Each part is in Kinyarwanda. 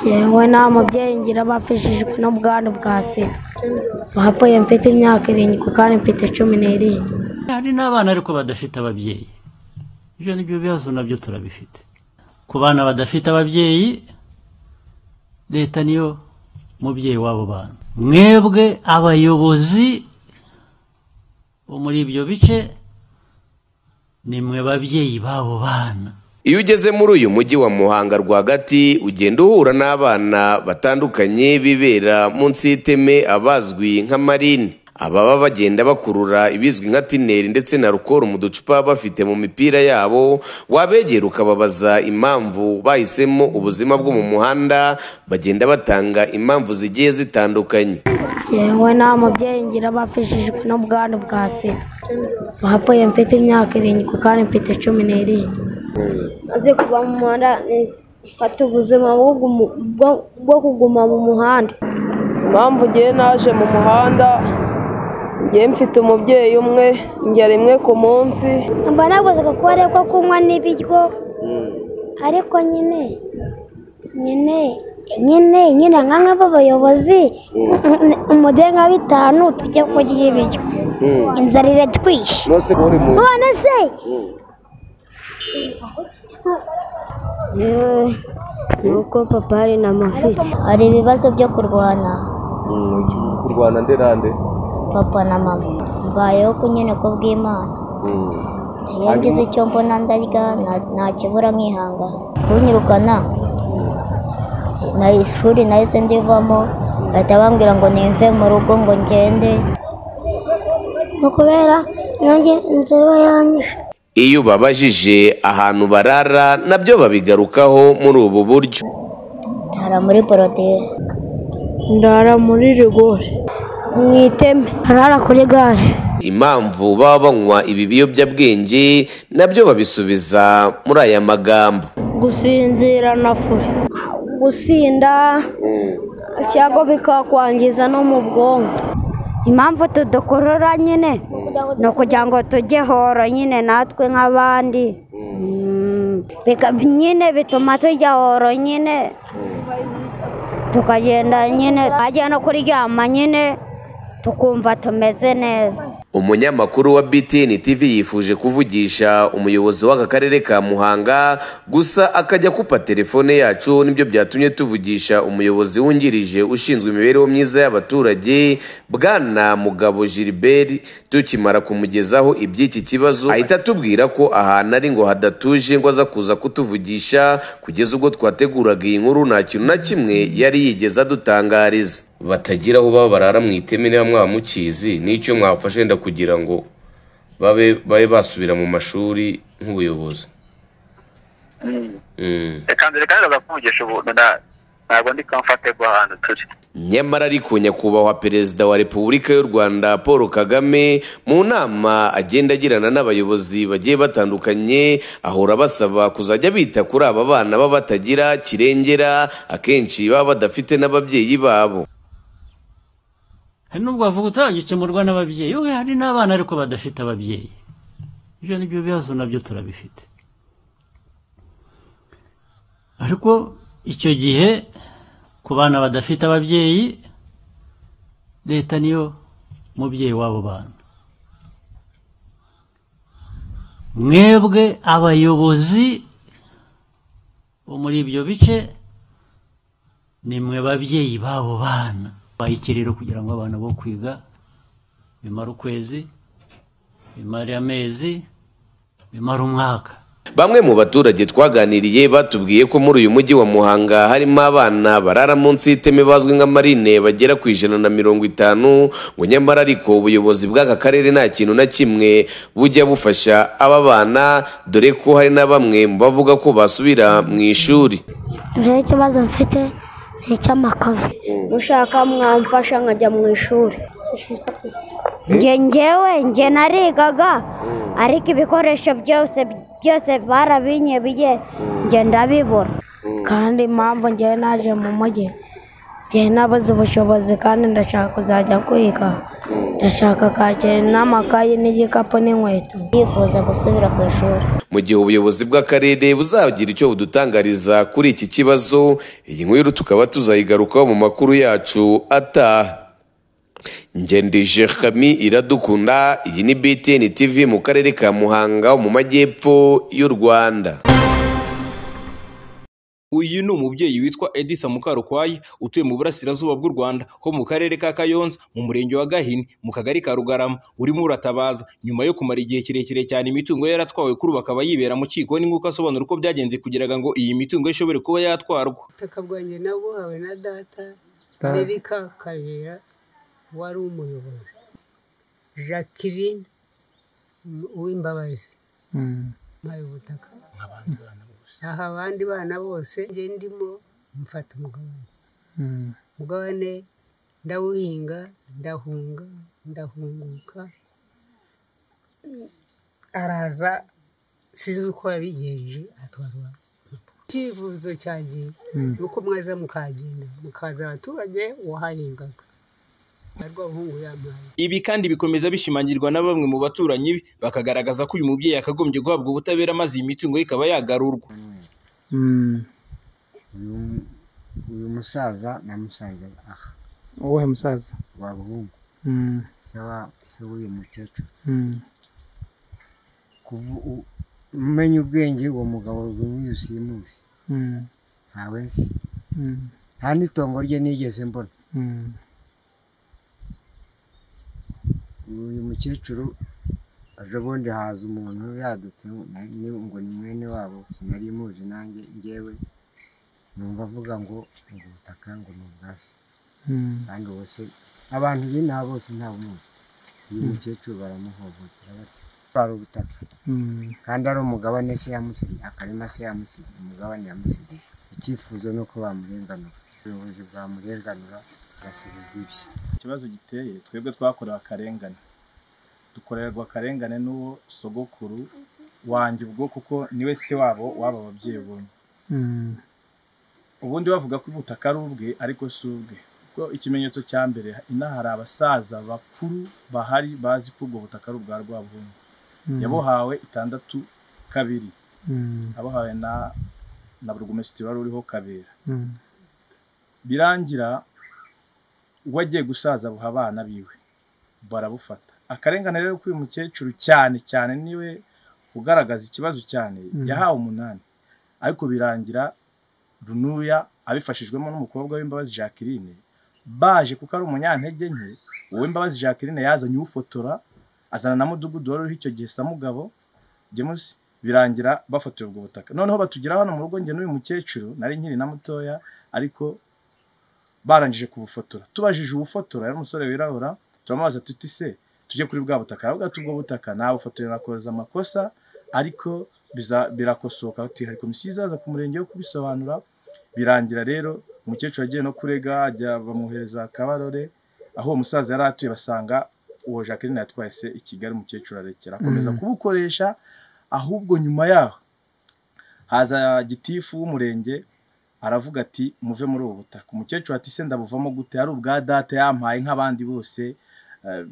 yewe nta mubyeyi ngira bapfishijwe n'ubwandu bwa sida bapfuye mfite imyaka irindwi kandi mfite cumi n'irindwi hari n'abana ariko badafite ababyeyi ibyo ni byo bibazo nabyo turabifite ku bana badafite ababyeyi leta niyo mubyeyi w'abo bana mwebwe abayobozi bo muri ibyo bice ni mwe babyeyi b'abo bana iyo ugeze muri uyu mujyi wa muhanga rwagati ugenda uhura n'abana batandukanye bibera munsi y'iteme abazwi nka marine ababa bagenda bakurura ibizwi nka tineri ndetse na rukoro mu ducupa bafite mu mipira yabo wabegera ukababaza impamvu bahisemo ubuzima bwo mu muhanda bagenda batanga impamvu zigiye zitandukanye yewe nta mubyeyi ngira bapfishijwe n'ubwandu bwa sida bapfuye mfite imyaka irindwi kandi mfite cumi n'irindwi maze kuva mu muhanda mfata ubuzima bwo gumu- bwo- bwo kuguma mu muhanda impamvu ngiye naje mu muhanda ngiye mfite umubyeyi umwe njya rimwe ku munsi mba nabuze kuko ariko kunywa n'ibiryo ariko nyine nyine nyine nyine nka nk'abayobozi umudenga bitanu tujya kurya ibiryo inzara iratwishe none se yewe ni uko papa hari na mafite hari ibibazo byo kurwana kurwana nderande papa na mama mbayeho ku nyine ku bw'imana iyo ngize icyo mbona ndarya nta- ntakibura nkihangana kunyirukana na ishuri nahise ndivamo bahita bambwira ngo nive mu rugo ngo ngende ni ukubera nanjye inzira yanyishe iyo ubabajije ahantu barara nabyo babigarukaho muri ubu buryo ndara muri borodire ndara muri rigori mu iteme arara kuri gare impamvu baba banywa ibi biyobyabwenge nabyo babisubiza muri aya magambo gusinzira na furi gusinda cyangwa bikakwangiza no mu bwonko impamvu tudukurura nyine ni ukugira ngo tujye horo nyine natwe nk'abandi Mm. Bika- nyine bituma tujya horo nyine tukagenda nyine twajya no kuryama nyine tukumva tumeze neza umunyamakuru wa btn tv yifuje kuvugisha umuyobozi w'aka karere ka muhanga gusa akajya akupa telefone yacu nibyo byatumye tuvugisha umuyobozi wungirije ushinzwe imibereho myiza y'abaturage bwana mugabo gilbert tukimara kumugezaho iby'iki kibazo ahita atubwira ko ahantu ari ngo hadatuje ngo aza kuza kutuvugisha kugeza ubwo twateguraga iyi nkuru nta kintu na kimwe yari yigeze adutangariza batagira aho baba barara mu iteme niba mwamukizi n'icyo mwafashe wenda kugira ngo babe babe basubira mu mashuri nk'ubuyobozi Mm. reka mbere kandi bagakuvugisha ubuntu na- ntabwo ndi comfortable ahantu turi nyamara ariko nyakubahwa perezida wa repubulika y'u rwanda paul kagame mu nama agenda agirana n'abayobozi bagiye batandukanye ahora basaba kuzajya bita kuri aba bana baba batagira kirengera akenshi baba badafite n'ababyeyi babo hari n'ubwo wavuga utajya ukemurwa n'ababyeyi we hari n'abana ariko badafite ababyeyi ibyo ni byo bibazo nabyo turabifite ariko icyo gihe ku bana badafite ababyeyi leta niyo mubyeyi w'abo bana mwebwe abayobozi bo muri ibyo bice ni mwe babyeyi b'abo bana bayike rero kugira ngo abana bo kwiga bimare ukwezi bimare amezi bimare umwaka Bamwe mu baturage twaganiriye batubwiye ko muri uyu mujyi wa Muhanga harimo abana barara munsi y'iteme bazwi nka marine bagera ku ijana na mirongo itanu ngo nyamara ariko ubuyobozi bw'aka karere nta kintu na kimwe bujya bufasha aba bana dore ko hari na bamwe mu bavuga ko basubira mu ishuri rero ikibazo mfite ni icy'amakave mushaka mwamfasha nkajya mu ishuri njye njyewe njye narigaga ariko ibikoresho byose byose barabinyebiye njye ndabibura kandi impamvu ngewe naje mu mujyi ngewe nabuze ubushobozi kandi ndashaka kuzajya kwiga ndashaka kake n'amakayi n'igikapu n'inkweto yifuza gusubira ku ishuri mu gihe ubuyobozi bw'akarere buzagira icyo budutangariza kuri iki kibazo iyi nkuru tukaba tuzayigarukaho mu makuru yacu ataha ngendije Khami iradukunda iyi ni BTN TV mu karere ka Muhanga mu majyepfo y'u Rwanda uyu ni umubyeyi witwa edisa mukarukwayi utuye mu burasirazuba bw'u rwanda ho mu karere ka kayonza mu murenge wa gahini mu kagari ka rugarama urimo uratabaza nyuma yo kumara igihe kirekire cyane imitungo ye yaratwawe kuri ubu akaba yibera mu kikoni nk'uko asobanura uko byagenze kugira ngo iyi mitungo ye ishobore kuba yatwarwa ubutaka bwanjye nabuhawe na data Derika Kabera wari umuyobozi Jacqueline M- Uwimbabazi mpaye ubutaka aha abandi bana bose njye ndimo mfata umugabane umugabane ndawuhinga ndahunga ndahunguka araza sinzi uko yabigenje atwarwa icyifuzo cyagiye ni uko mwaza mukagenda mukaza abaturage uwahahingaga ariko abahungu yamaye ibi kandi bikomeza bishimangirwa na bamwe mu baturanyi be bakagaragaza ko uyu mubyeyi yakagombye guhabwa ubutabera maze iyi mitungo ye ikaba yagarurwa uyu musaza na musaza aha wowe musaza wabahungu Mm, saba se w'uyu mukecuru mm, kuvu umenye ubwenge uwo mugabo rw'uyu simusi mm, ntawe nzi mm, nta n'itongo rye nigeze mbona mm, uyu mukecuru aje bundi haza umuntu yadutse na- ni- ngo ni mwene wabo sinari muzi nanjye ngewe numva avuga ngo ubu butaka ngo ni ubwa se mm. kandi bose abantu b'inaha bose nta bumuzi uyu mukecuru baramuhohotera batyo twari ubutaka Mm, kandi ari umugabane se yamusigiye akarima se yamusigiye umugabane yamusigiye icyifuzo ni uko bamurenganura ubuyobozi bwamurenganura agasubizwa ibye ikibazo giteye twebwe twakorewe akarengane dukorerwa akarengane n'uwo sogokuru wanjye ubwo kuko niwe se wabo waba ababyeyi bombi mm, ubundi bavuga ko ubutaka ari ubwe ariko si ubwe kuko ikimenyetso cya mbere inaha hari abasaza bakuru bahari bazi ko ubwo butaka ari ubwa rwabundi mm, yabuhawe itandatu kabiri mm, abahawe na na burugumesitiri wari uriho kabera mm, birangira ubwo agiye gusaza buha abana biwe barabufata akarengane rero k'uyu mukecuru cyane cyane niwe ugaragaza ikibazo cyane Mhm. yahawe umunani ariko birangira runuya abifashijwemo n'umukobwa w'imbabazi jacqueline baje kuko ari umunyantege nke uwo imbabazi jacqueline yazanye ufotora azana na mudugudu wari uriho icyo gihe samugabo gemusi birangira bafatiwe ubwo butaka noneho batugira hano mu rugo njye n'uyu mukecuru nari nkiri na mutoya ariko barangije kubufotora tubajije ubufotora yari umusore wirabura turamubaza tuti se tujye kuri bwa butaka aravuga ati ubwo butaka nabufotora nakoze amakosa ariko biza- birakosoka ati hari komisiyo izaza ku murenge wo kubisobanura birangira rero umukecuru agiye no kurega ajya bamuhereza kabarore aho uwo musaza yari atuye basanga uwo jacqueline yatwaye se i kigali umukecuru arekera akomeza Mm. kubukoresha ahubwo nyuma yaho haza gitifu w'umurenge aravuga ati muve muri ubu butaka umukecuru ati se ndabuvamo gute ari ubwa data yampaye nk'abandi bose eh,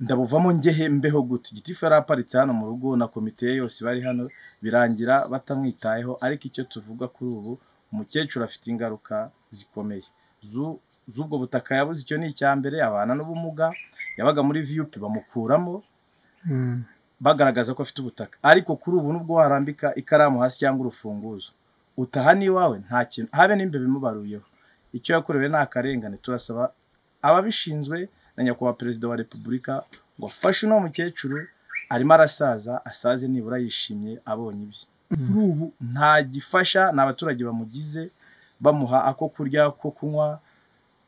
ndabuvamo ngehe mbeho gute gitifu yari aparitse hano mu rugo na komite ye yose bari hano birangira batamwitayeho ariko icyo tuvuga kuri ubu umukecuru afite ingaruka zikomeye Zu- z'ubwo butaka yabuze icyo ni icya mbere abana n'ubumuga yabaga muri viyupi bamukuramo mm, bagaragaza ko afite ubutaka ariko kuri ubu nubwo warambika ikaramu hasi cyangwa urufunguzo utaha n'iwawe nta kintu habe n'imbeba imubaruyeho icyo yakorewe ni akarengane turasaba ababishinzwe na nyakubahwa perezida wa repubulika ngo afashe uno mukecuru arimo arasaza asaze nibura yishimye abonye ibye kuri ubu nta gifasha ni abaturage bamugize bamuha ako kurya ko kunywa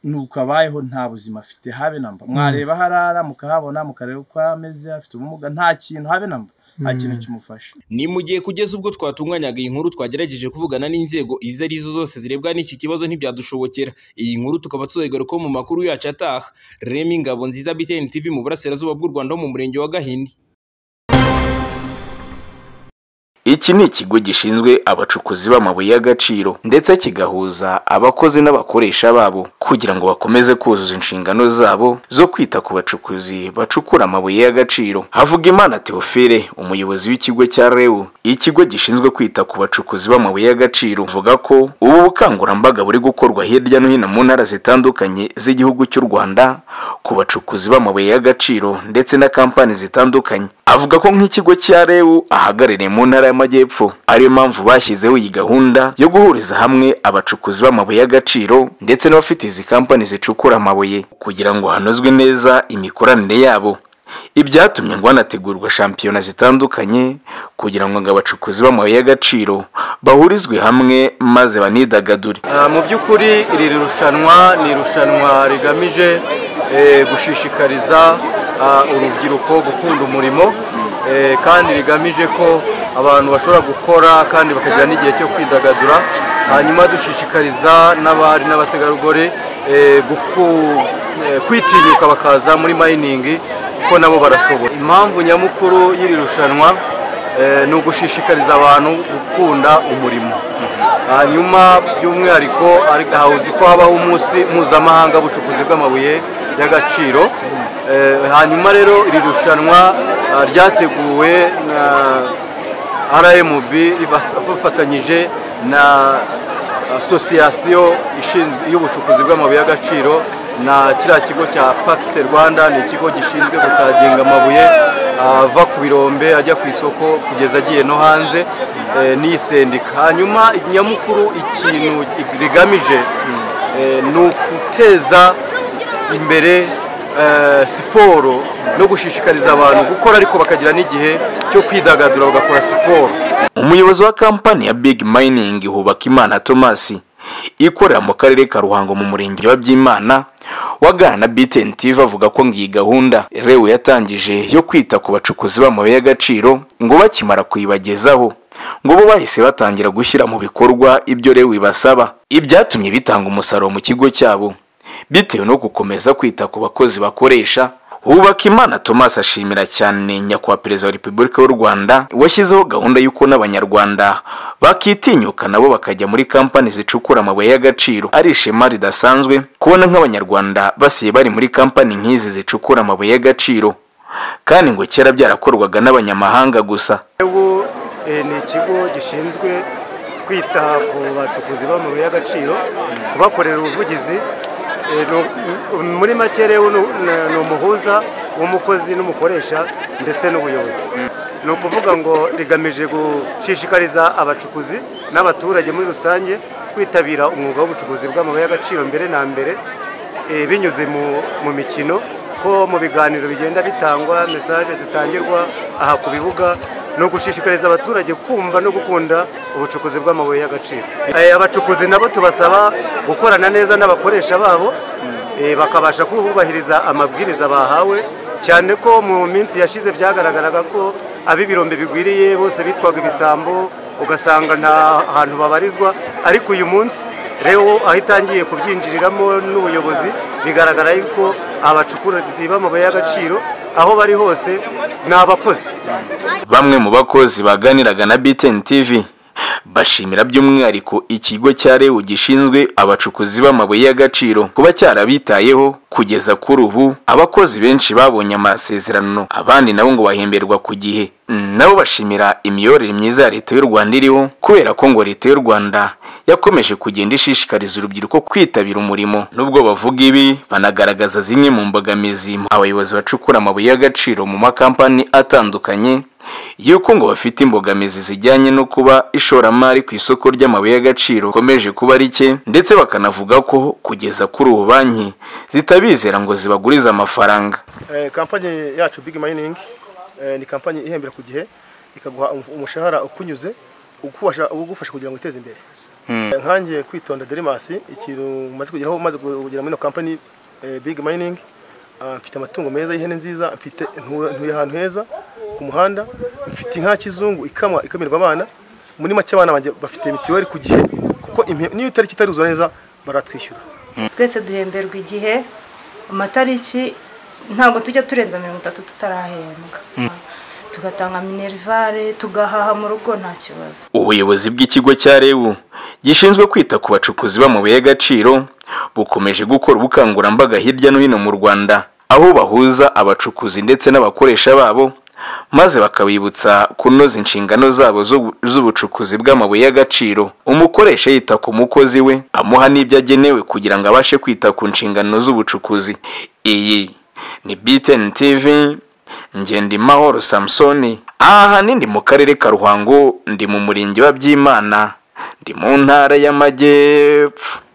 nuko abayeho nta buzima afite habe namba mwareba aho arara mukahabona mukareba uko ameze afite ubumuga nta kintu habe namba nta kintu kimufasha ni mu gihe kugeza ubwo twatunganyaga iyi nkuru twagerageje kuvugana n'inzego izo ari zo zose zirebwa n'iki kibazo ntibyadushobokera iyi nkuru tukaba tuzayigarukaho mu makuru yacu ataha remi ngabo nziza btn tv mu burasirazuba bw'u rwanda ho mu murenge wa gahini iki ni ikigo gishinzwe abacukuzi b'amabuye y'agaciro ndetse kigahuza abakozi n'abakoresha babo kugira ngo bakomeze kuzuza inshingano zabo zo kwita ku bacukuzi bacukura amabuye y'agaciro havuga imana teofile umuyobozi w'ikigo cya rebu ikigo gishinzwe kwita ku bacukuzi b'amabuye y'agaciro avuga ko ubu bukangurambaga buri gukorwa hirya no hino mu ntara zitandukanye z'igihugu cy'u rwanda ku bacukuzi b'amabuye y'agaciro ndetse na kampani zitandukanye avuga ko nk'ikigo cya rebu ahagarariye mu ntara y'amajyepfo ariyo mpamvu bashyizeho iyi gahunda yo guhuriza hamwe abacukuzi b'amabuye y'agaciro ndetse n'abafite izi kampani zicukura amabuye kugira ngo hanozwe neza imikoranire yabo ibyatumye ngo hanategurwa shampiyona zitandukanye kugira ngo ngo abacukuzi b'amabuye y'agaciro bahurizwe hamwe maze banidagadure Ah, mu by'ukuri iri rushanwa ni irushanwa rigamije eh, gushishikariza ah, urubyiruko gukunda umurimo eh, kandi rigamije ko abantu bashobora gukora kandi bakagira n'igihe cyo kwidagadura hanyuma dushishikariza n'abari n'abategarugori eh, guku- eh, kwitinyuka bakaza muri mayiningi kuko nabo barashobora impamvu nyamukuru y'iri rushanwa eh, ni ugushishikariza abantu gukunda umurimo hanyuma by'umwihariko ari- hawuzi ko habaho umunsi mpuzamahanga w'ubucukuzi bw'amabuye y'agaciro Eh, hanyuma rero iri rushanwa ah, ryateguwe na rmb rifatanyije na asosiyasiyo ishinzwe y'ubucukuzi bw'amabuye y'agaciro na kiriya kigo cya pakite rwanda ni ikigo gishinzwe gutaginga amabuye ava ku birombe ajya ku isoko kugeza agiye no hanze eh, n'iyi sendika hanyuma nyamukuru ikintu rigamije eh, ni uguteza imbere eh, siporo no gushishikariza abantu gukora ariko bakagira n'igihe cyo kwidagadura bagakora siporo umuyobozi wa kampani ya big mining hubakimana thomas ikorera mu karere ka ruhango mu murenge wa byimana wagana na btn tv avuga ko ngo iyi gahunda rewe yatangije yo kwita ku bacukuzi b'amabuye y'agaciro ngo bakimara kuyibagezaho ngo bo bahise batangira gushyira mu bikorwa ibyo rewe ibasaba ibyatumye bitanga umusaruro mu kigo cyabo bitewe no gukomeza kwita ku bakozi bakoresha Hubakimana Thomas ashimira cyane nyakubahwa perezida wa repubulika y'u Rwanda washyizeho gahunda y'uko n'abanyarwanda bakitinyuka nabo bakajya muri kampani zicukura amabuye y'agaciro ari ishema ridasanzwe kubona nk'abanyarwanda basiye bari muri kampani nk'izi zicukura amabuye y'agaciro kandi ngo kera byarakorwaga n'abanyamahanga gusa ubu eh, ni ikigo gishinzwe kwita ku bacukuzi b'amabuye y'agaciro kubakorera ubuvugizi Eh, ni u- m- muri make rero ni u- ni- ni umuhuza w'umukozi n'umukoresha ndetse n'ubuyobozi ni ukuvuga ngo rigamije gushishikariza abacukuzi n'abaturage muri rusange kwitabira umwuga w'ubucukuzi bw'amabuye y'agaciro mbere na mbere eh, binyuze mu- mu mikino ko mu biganiro bigenda bitangwa mesaje zitangirwa aha ku bibuga ni ugushishikariza abaturage kumva no gukunda ubucukuzi bw'amabuye y'agaciro Eh, abacukuzi nabo tubasaba gukorana neza n'abakoresha babo eh, bakabasha kubahiriza amabwiriza bahawe cyane ko mu minsi yashize byagaragaraga ko ab'ibirombe bigwiriye bose bitwaga ibisambo ugasanga nta hantu babarizwa ariko uyu munsi rero aho itangiye kubyinjiriramo n'ubuyobozi bigaragara yuko abacukuzi b'amabuye y'agaciro aho bari hose ni abakozi Bamwe mu bakozi baganiraga na BTN TV bashimira by'umwihariko ikigo cya REU gishinzwe abacukuzi b'amabuye y'agaciro kuba cyarabitayeho kugeza kuri ubu abakozi benshi babonye amasezerano abandi nabo ngo bahemberwa ku gihe Mm, nabo bashimira imiyoborere myiza ya leta y'u Rwanda iriho kubera ko ngo leta y'u Rwanda yakomeje kugenda ishishikariza urubyiruko kwitabira umurimo nubwo bavuga ibi banagaragaza zimwe mu mbogamizi abayobozi bacukura amabuye y'agaciro mu makampani atandukanye yuko ngo bafite imbogamizi zijyanye no kuba ishoramari ku isoko ry'amabuye y'agaciro rikomeje kuba rike ndetse bakanavuga ko kugeza kuri ubu banki zitabizera ngo zibagurize amafaranga Eh, kampani yacu big mining eh, ni kampani ihembera ku gihe ikaguha um- umushahara ukunyuze ugufasha ugufasha kugira ngo uteze imbere Eh, nkangiye kwitonda derimasi ikintu maze kugeraho maze kugera muri ino kampani eh, big mining ah, mfite amatungo meza y'ihene nziza mfite ntu- ntuye ahantu heza ku muhanda mfite inka ya kizungu ikamwa ikamirwa abana muri make abana banjye bafite mitiweli ku gihe kuko impe- n'iyo itariki itaruzura neza baratwishyura twese duhemberwa igihe amatariki ntabwo tujya turenza mirongo itatu tutarahembwa tugatanga minerivare tugahaha mu rugo nta kibazo ubuyobozi bw'ikigo cya rebu gishinzwe kwita ku bacukuzi b'amabuye y'agaciro bukomeje gukora ubukangurambaga hirya no hino mu rwanda aho bahuza abacukuzi ndetse n'abakoresha babo maze bakabibutsa kunoza inshingano zabo zo- z'ubucukuzi bw'amabuye y'agaciro umukoresha yita ku mukozi we amuha n'ibyo agenewe kugira ngo abashe kwita ku nshingano z'ubucukuzi iyi ni btn tv ngendimahoro samusoni aha hanini mu karere ka ruhango ndi mu murenge wa byimana ndi mu ntara y'amajyepfo